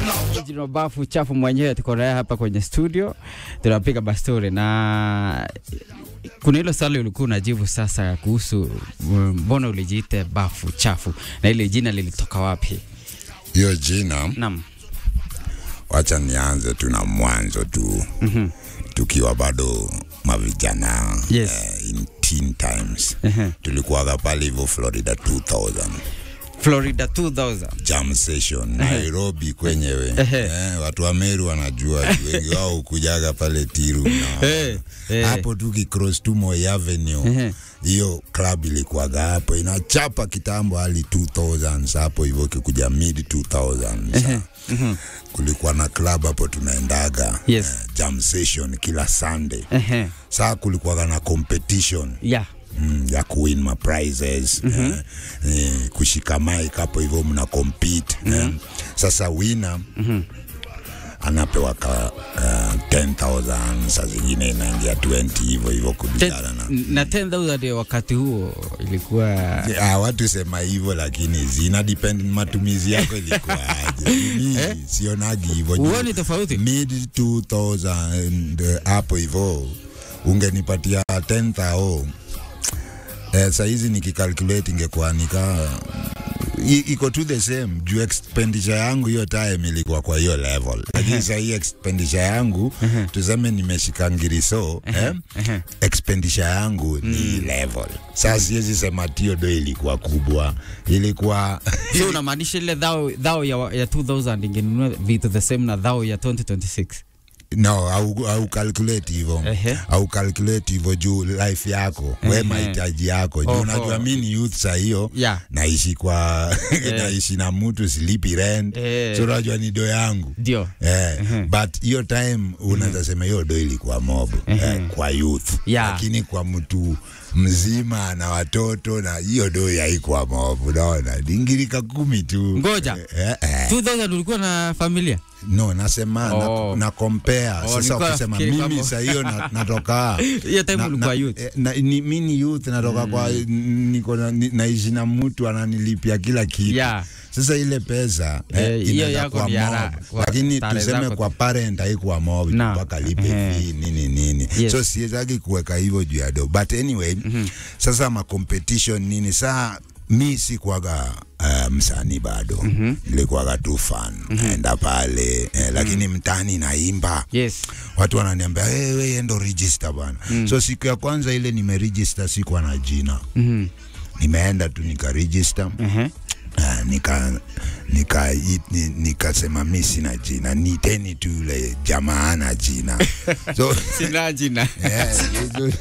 Original bafu chafu mwenyewe tuko naye hapa kwenye studio, tunapiga bastori na kuna hilo swali ulikuwa unajibu sasa kuhusu mm, mbona ulijiite bafu chafu na ile jina lilitoka wapi? Hiyo jina Naam. wacha nianze tu na mwanzo tu Mhm. tukiwa bado mavijana Yes. eh, in teen times Ehe. tulikuwaga pale hivyo Florida 2000 Florida 2000. jam session Nairobi kwenyewe Ehe. eh, watu wa Meru wanajua juu wengi wao hukujaga pale Tiru na Eh, eh. hapo tu kicross tu Moi Avenue Ehe. hiyo club ilikuwaga hapo inachapa kitambo hali 2000s hapo hivyo kikuja mid 2000s kulikuwa na club hapo tunaendaga Yes. eh, jam session kila Sunday Ehe. saa kulikuwaga na competition Yeah. mm, ya kuwin ma prizes eh, eh, kushika mic hapo hivyo mna compete eh. Sasa winner anapewa ka uh, 10000 saa zingine inaingia 20 hivyo hivyo kulingana na Ten- na 10000 ya wakati huo ilikuwa Ah, watu sema hivyo lakini zina depend matumizi yako ilikuwa aje. Mimi sionagi hivyo. juu Huoni tofauti? Mid 2000 eh, hapo hivyo ungenipatia 10000 eh, saa hizi nikikalculate ingekuwa nika i- iko tu the same juu expenditure yangu hiyo time ilikuwa kwa hiyo level, lakini saa hii expenditure yangu tuseme nimeshika ngiriso eh, expenditure yangu ni level. Sasa siwezi sema tio do ilikuwa kubwa, ilikuwa so unamaanisha ile dhao, dhao ya, ya 2000 ingenunua vitu the same na dhao ya 2026 no, au, au calculate hivyo Ehe. au calculate hivyo juu life yako we Ehe. mahitaji yako juu Oho. unajua mi ni youth saa hiyo Yeah. naishi kwa naishi na mtu silipi rent Eh. so unajua ni do yangu ndio Eh, but hiyo time unaweza sema hiyo do ilikuwa mob eh, kwa youth Yeah. lakini kwa mtu mzima na watoto na hiyo do haikuwa mob unaona dingirika kumi tu Ngoja. eh, eh. 2000 ulikuwa na familia no nasema Oh. na, na compare sasa nilikuwa ukisema nafikiri mimi kwamba- saa hiyo na, natoka hiyo time na- ulikuwa na- youth eh, na, ni, mi ni youth natoka kwa niko na, ni- naishi na mtu ananilipia kila kitu Yeah. sasa ile pesa Eh, eh, hiyo inaenda yako kwa ni ya mob raha, kwa lakini starehe tuseme zako kwa tu. parent haikuwa mob Na. mpaka lipe Ehe. fee nini nini Yes. so siwezaki kuweka hivyo juu ya do but anyway sasa ma competition nini saa mi sikuwaga uh, msanii bado mm-hmm. nilikuwaga tu fan naenda pale eh, lakini mtani naimba yes watu wananiambia hey, we endo register bwana mm. so siku ya kwanza ile nimeregister sikuwa na jina Mhm. nimeenda tu nikaregister Ehe. Uh, nika nika i- ni- nikasema mi sina jina niteni tu yule jamaa ana jina so sina jina yeah, so,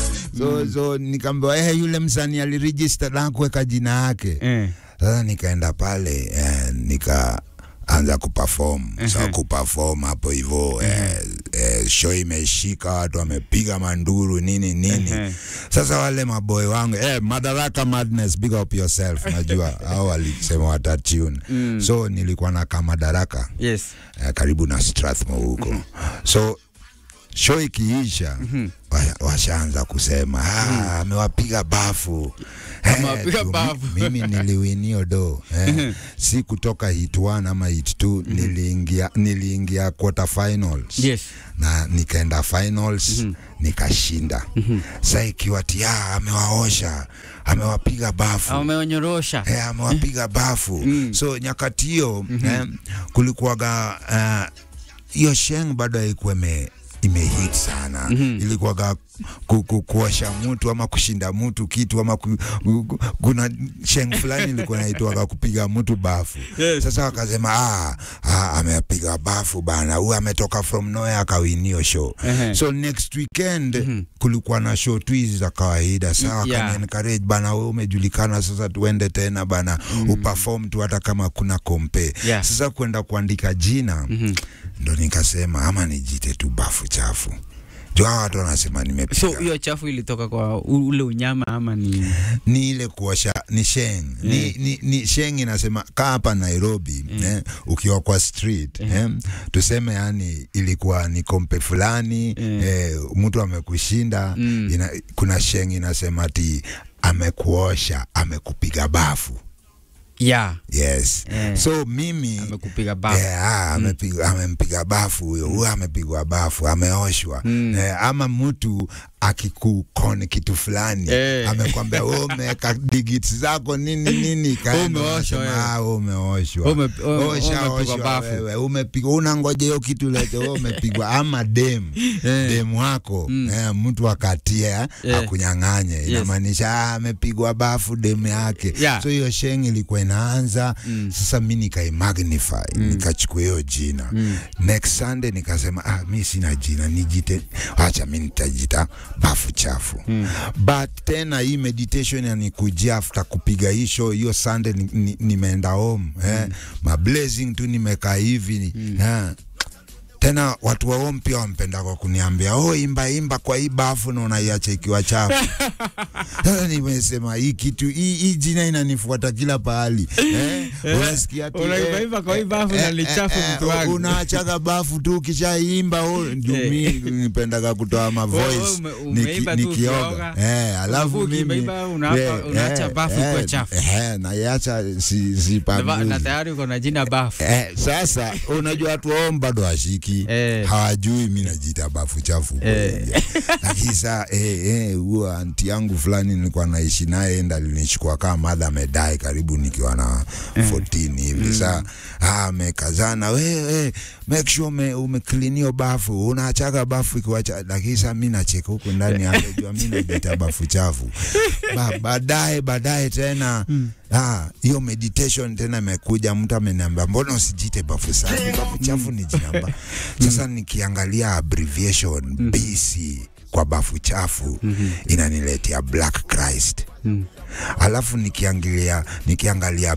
so, so nikaambiwa eh, yule msanii aliregister na kuweka jina yake Eh. sasa nikaenda pale eh, nika anza kuperform uh so kuperform hapo hivyo eh, eh, show imeshika watu wamepiga manduru nini nini Ehe. sasa wale maboy wangu eh, madaraka madness big up yourself najua au walisema watatune so nilikuwa na kamadaraka yes eh, karibu na Strathmore huko so show ikiisha wa- washaanza kusema "Ah, amewapiga bafu Eh, Amewapiga tu, mi- bafu. mimi niliwinio do eh, si kutoka hit 1 ama hit 2 niliingia niliingia quarter finals yes na nikaenda finals nikashinda sa ikiwa tia amewaosha amewapiga bafu ameonyorosha eh, amewapiga bafu so nyakati hiyo eh, kulikuwaga eh, hiyo sheng bado haikuwa ime imehit sana ilikuwaga ku, ku, kuosha mtu ama kushinda mtu kitu ama ku, ku, kuna sheng fulani ilikuwa naitwaga kupiga mtu bafu Yes. sasa wakasema ah, ah, amepiga bafu bana huyu ametoka from nowhere akawinio show Ehe. so next weekend kulikuwa na show tu hizi za kawaida sawa Yeah. yeah. encourage bana wewe umejulikana sasa tuende tena bana mm. uperform tu hata kama kuna kompe Yeah. sasa kwenda kuandika jina mm-hmm. ndo nikasema ama nijite tu bafu chafu juu hawa watu wanasema nimepiga so hiyo chafu ilitoka kwa u- ule unyama ama ni ni ile kuosha ni sheng ni, ni, ni sheng inasema kaa hapa Nairobi eh, ukiwa kwa street eh, tuseme yani ilikuwa ni kompe fulani eh, mtu amekushinda ina, kuna sheng inasema ti amekuosha amekupiga bafu yeah. yes Eh. so mimi amekupiga bafu Eh, ah, amepiga- amempiga bafu huyo huyo amepigwa bafu ameoshwa eh, ama mtu akikukone kitu fulani Eh. amekwambia wewe umeweka digits zako nini nini kaenda Umeoshwa unasema, wewe. ah, wewe umeoshwa Ume- ume- Osha, umepigwa oshwa bafu. wewe umepigwa unangoja hiyo kitu lete wewe umepigwa ama dem Eh. dem wako eh, mtu akatia Eh. akunyang'anye inamaanisha ah, amepigwa bafu dem yake Yeah. so hiyo sheng ilikuwa inaanza sasa mi nikaimagnify nikachukua hiyo jina next sunday nikasema ah, mi sina jina nijite wacha mi nitajita bafu chafu but tena hii meditation yanikujia after kupiga hii show hiyo sunday ni- ni- nimeenda home eh, mablazing tu nimekaa hivi eh, tena watu wa home pia wampenda kwa kuniambia oh, imba imba kwa hii bafu na unaiacha ikiwa chafu. Sasa nimesema hii kitu hii, hii jina inanifuata kila pahali eh, unasikia tu Unaimba kwa hii bafu na ni chafu mtu wangu. unaachaga bafu tu ukishaimba oh, ndio Eh. mimi nipendaga kutoa ma Wewe voice ume- niki- umeimba tu nikioga ukioga. eh, alafu Alafu mimi ukiimba unaapa- eh, unaacha eh, bafu ikuwe eh, chafu. eh, naiacha si, si na, panguzi. na tayari uko na jina bafu Eh, sasa unajua watu wao bado washiki Eh. hawajui mi najiita bafu chafu kweli. lakini saa eh, eh, huo anti yangu fulani nilikuwa naishi naye enda alinichukua kama madha amedai karibu nikiwa na 14 hivi saa ah, amekazana we, we, make sure ume, umeklinio bafu unachaga bafu ikiwacha lakini saa mi nacheka huku ndani angejua mi najiita bafu chafu ba, baadaye baadaye tena ah, hiyo meditation tena imekuja mtu ameniambia mbona usijite bafu safi bafu chafu ni jinamba sasa nikiangalia abbreviation BC kwa bafu chafu inaniletea Black Christ alafu nikiangalia nikiangalia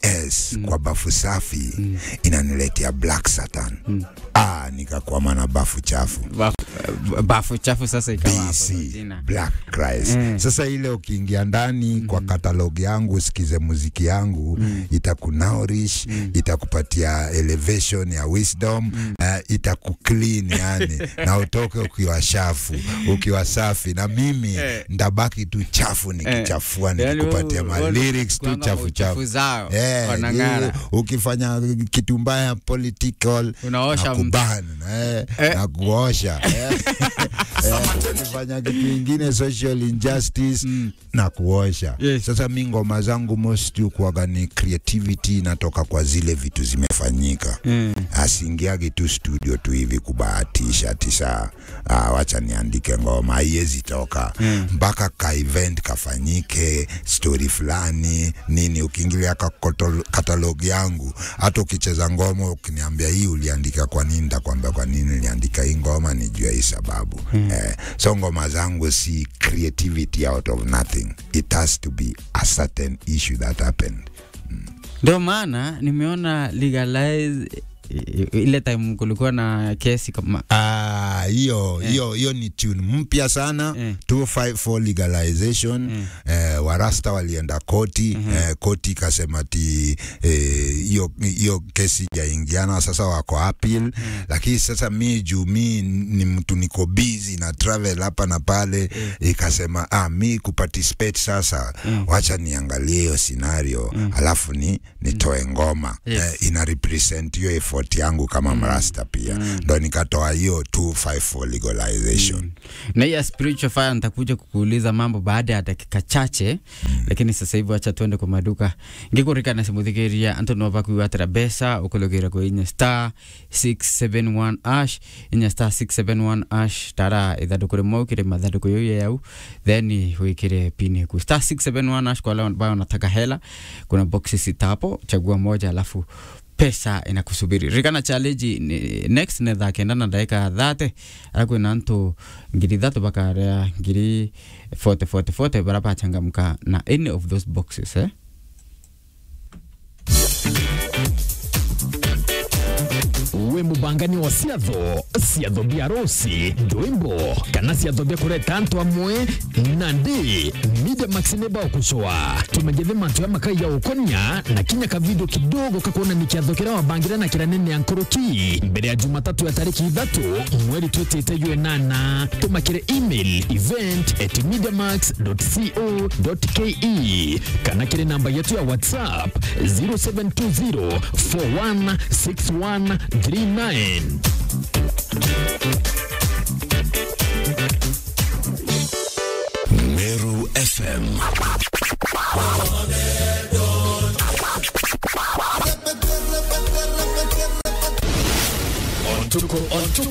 BS kwa bafu safi inaniletea Black Satan ah, nikakwama na bafu chafu bafu, bafu chafu sasa ikawa hapo BC na jina Black Christ. Mm. Sasa ile ukiingia ndani kwa katalog yangu usikize muziki yangu itakunourish, itakupatia elevation ya wisdom, eh, itakuclean yani na utoke ukiwa shafu, ukiwa safi na mimi Eh. ndabaki tu chafu nikichafua Yaani nikikupatia wewe- ma wewe lyrics tu kwanga chafu uchafu chafu. zao Eh, wanang'ara. you- ukifanya kitu mbaya political Unaosha na mtu. kuban eh, Eh. na kuosha eh. Eh, ukifanya kitu ingine social injustice na kuosha Yes. sasa mi ngoma zangu most kuaga ni creativity inatoka kwa zile vitu zimefanyika Mm. asiingiagi tu studio tu hivi kubahatisha tisa ah, wacha niandike ngoma haiwezi toka mpaka ka event kafanyike story fulani nini ukiingilia ka kotol- katalog yangu hata ukicheza ngoma ukiniambia hii uliandika kwa nini nitakwambia kwa nini niliandika hii ngoma nijua hii sababu eh, so ngoma zangu si creativity out of nothing it has to be a certain issue that happened Ndio maana nimeona legalize i- i- ile time kulikuwa na kesi kama Ah, hiyo hiyo hiyo ni tune mpya sana Eh. 254 legalization eh, warasta walienda koti eh, koti ikasema ti eh, hiyo hiyo kesi jaingiana sasa wako appeal lakini sasa mi juu mi ni mtu niko busy na travel hapa na pale ikasema ah, mi kuparticipate sasa wacha niangalie hiyo scenario alafu ni nitoe ngoma Yes. eh, ina represent hiyo effort yangu kama mrasta pia ndo nikatoa hiyo 254 legalization na hii ya spiritual fire nitakuja kukuuliza mambo baada ya dakika chache lakini sasa hivi wacha tuende kwa maduka ngikurikana simuthikiria antu no bakuiwatira mbeca ukulugire kwa inya star 671 ash inya star 671 ash tara ithanduku rimwe ukire mathanduku yo yau then wikire pini ku star 671 ash kwa wale ambao wanataka hela kuna boxi sita hapo chagua moja alafu pesa inakusubiri rikana challenge ni, next netha kenda na ndagika thate arakwä na ntå ngiri thatu bakaria ngiri 40 40 40 bara bachangamka na any of those boxes eh? With wi mubangani wa ciatho ciatho bia rosi ndwimbo kana ciatho bia kureta antu amwe na ndi media max neba ukucoa tumegethe mantu ya makai ya ukonia na kinya ka video kidogo kakuona ni kiatho kiria wabangira na kira nene ya nkoroki mbere ya jumatatu ya tariki ithatu mweri twitite yue nana tumakire email event at mediamax.co.ke kana kire namba yetu ya whatsapp 0720 416139 Meru FM. tuko on tuko